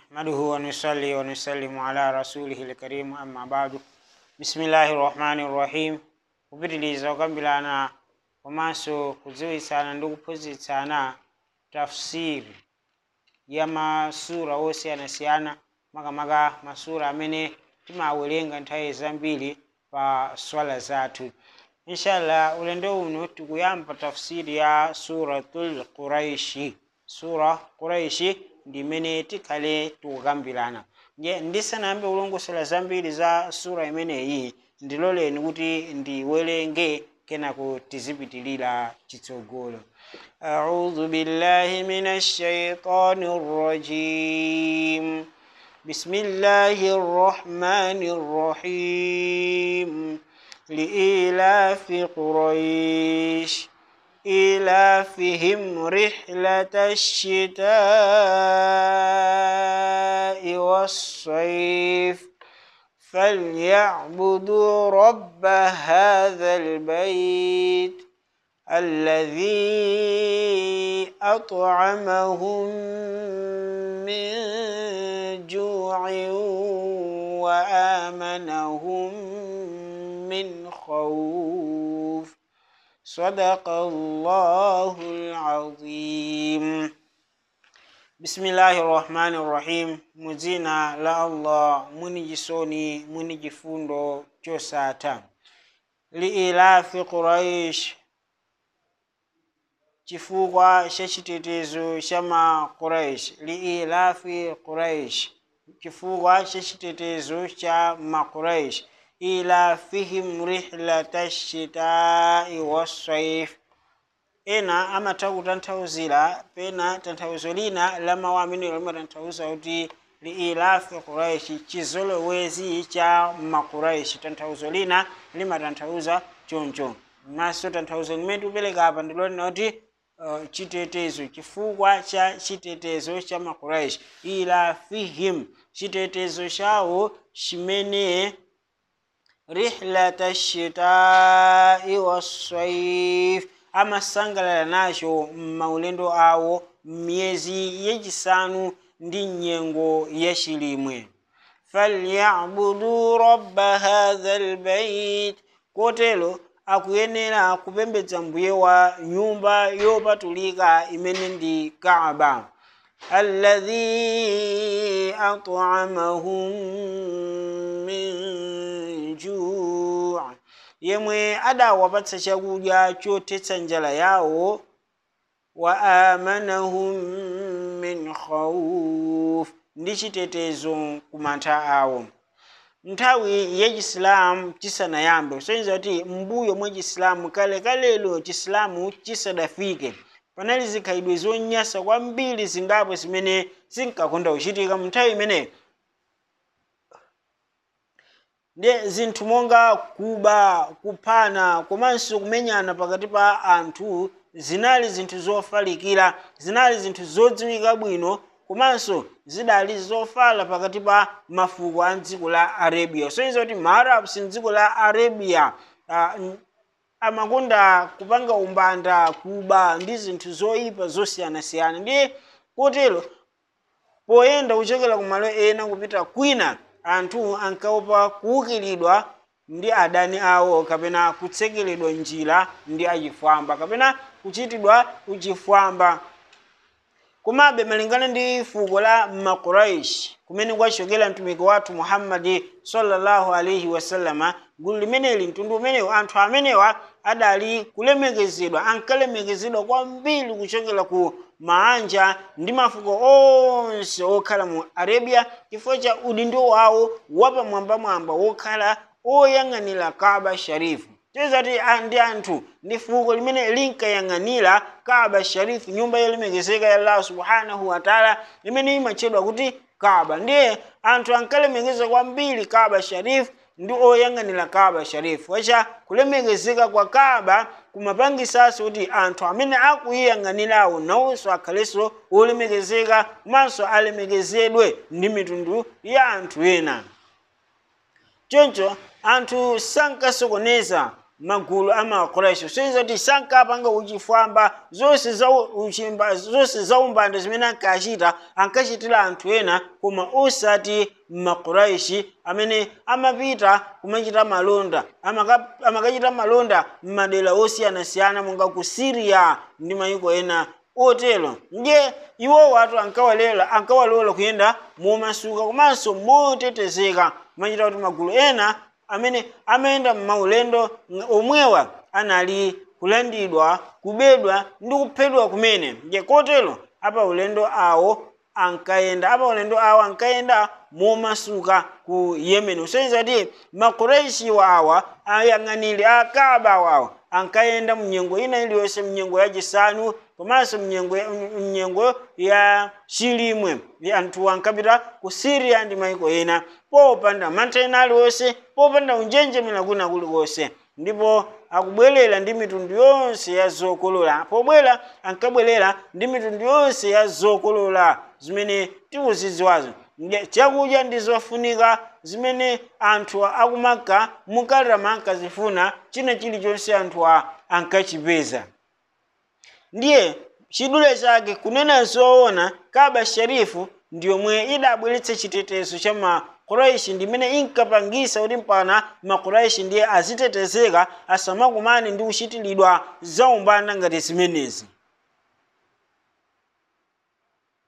نحمده ونصلي ونسلم على رسوله الكريم أما بعد بسم الله الرحمن الرحيم kupitiliza kukambirana komanso kudziwitsana ndi kuphunzitsana tafsiri ya masura osiyanasiyana makamaka masura amene timawerenga nthawi zambiri pa swala zathu inshallah ulendo uno tikuyamba tafsiri ya suratul quraishi sura quraishi ndi imene tikhale tikukambirana nje ndisanayambe kulongosola zambiri za sura imeneyi ndiloleni kuti ndiwerenge kenako tizipitilira chitsogolo أعوذ بالله من الشيطان الرجيم بسم الله الرحمن الرحيم لإيلاف قريش إيلافهم رحلة الشتاء والصيف فليعبدوا رب هذا البيت الذي أطعمهم من جوع وآمنهم من خوف صدق الله العظيم بسم الله الرحمن الرحيم muzina la allah mwini jisoni mwini jifundo chosata liilafi quraish chifukwa cha chitetezo cha ma quraish liilafi quraish chifukwa cha chitetezo cha ma quraish ilafihim rihlata shitai wassaif ena amatha kutanthauzira pena tanthauzo lina la mawu ameneyo limatanthauza kuti liilafi quraishi chizolowezi cha maquraishi tanthauzo lina limatanthauza choncho maso tanthauzo limene tikupereka apa ndilonena kuti uh, chitetezo chifukwa cha chitetezo cha maquraishi ilafihim chitetezo chawo chimene rihlata shitai wassaif amasangalala nacho m'maulendo awo m'miyezi yachisanu ndi nyengo yachilimwe falyabudu rabba hadha lbait kotero akuyenera kupembedza mbuye wa nyumba yopatulika imene ndi kaaba alladhi at'amahum min juu yemwe adawapatsa chakudya chotetsa njala yawo wa amanahum min khawf ndi chitetezo kumantha awo nthawi ya chisilamu chisanayambe kusonyeza kuti mbuyo mwa chisilamu kale kalelo chisilamu chisadafike panali zikhalidwe zonyasa kwambiri zingapo zimene zinkakonda kuchitika mu nthawi imeneyo ndi zinthu monga kuba kuphana komanso kumenyana pakati pa anthu zinali zinthu zofalikira zinali zinthu zodziwika bwino komanso zidali zofala pakati pa mafuko a dziko la arabia kusonyeza kuti maarabs mdziko la arabia uh, amakonda kupanga umbanda kuba ndi zinthu zoyipa zosiyanasiyana ndiye kotero poyenda kuchokera kumalo ena kupita kwina anthu ankaopa kuukiridwa ndi adani awo kapena kutsekeredwa njira ndi achifwamba kapena kuchitidwa uchifwamba komabe malingana ndi fuko la makuraish kumene kwachokera mtumiki wathu muhammadi sallallahu alaihi wasallama gulu limeneli mtundu umenewu anthu amenewa adali kulemekezedwa ankalemekezedwa kwambiri kuchokera ku maanja ndi mafuko onse okhala mu arabia chifukwa cha udindo wawo wapamwambamwamba wokhala oyang'anira kaaba sharifu tezati ndi anthu ndi fuko limene linkayang'anira kaaba sharifu nyumba yolemekezeka ya allah subhanahu wataala imene imatchedwa kuti kaaba ndiye anthu ankalemekeza kwambiri kaaba sharifu ndi oyang'anira kaaba sharifu wacha kulemekezeka kwa kaaba kumapangisanso kuti anthu amene akuyiyang'anirawo nawonso akhalenso olemekezeka komanso alemekezedwe ndi mitundu ya anthu ena choncho anthu sankasokoneza magulu a makuraishi soiza kuti sankapanga uchifwamba zonse za uchimba zonse za umbanda zimene ankachita ankachitira anthu ena koma osati makuraishi amene amapita kumachita malonda amaka- amakachita malonda m'madera osiyanasiyana monga ku syria ndi mayiko ena otero ndiye iwo watu ankawalola ankawalola kuyenda momasuka komanso motetezeka kumachita kuti magulu ena amene amayenda m'maulendo ng- omwewa anali kulandidwa kubedwa ndi kuphedwa kumene ndiye kotero apa ulendo awo ankayenda apa ulendo awo ankayenda momasuka ku yemen usonyeza kuti makureishiwa awa ayang'anire akaba awawa ankayenda mnyengo ina iliyonse mnyengo yachisanu komanso mnyengo ya- mnyengo ya chilimwe ndi anthu ankapita ku syria ndi maiko ena popanda mantha ena aliwonse popanda unjenjemera kuna kulikonse ndipo akubwerera ndi mitundu yonse ya zokolola pobwera ankabwerera ndi mitundu yonse ya zokolola zimene tikuzidziwazo Nge- chakudya ndi zofunika zimene anthu akumaka mukalama ankazifuna china chilichonse anthu a ankachipeza ndiye chidule chake kunena zoona kaba sharifu ndiyomwe idabweretsa chitetezo cha makuraishi ndimene inkapangisa kuti mpana makuraishi ndiye azitetezeka asamakumane ndi kuchitiridwa zaumbanda ngati zimenezi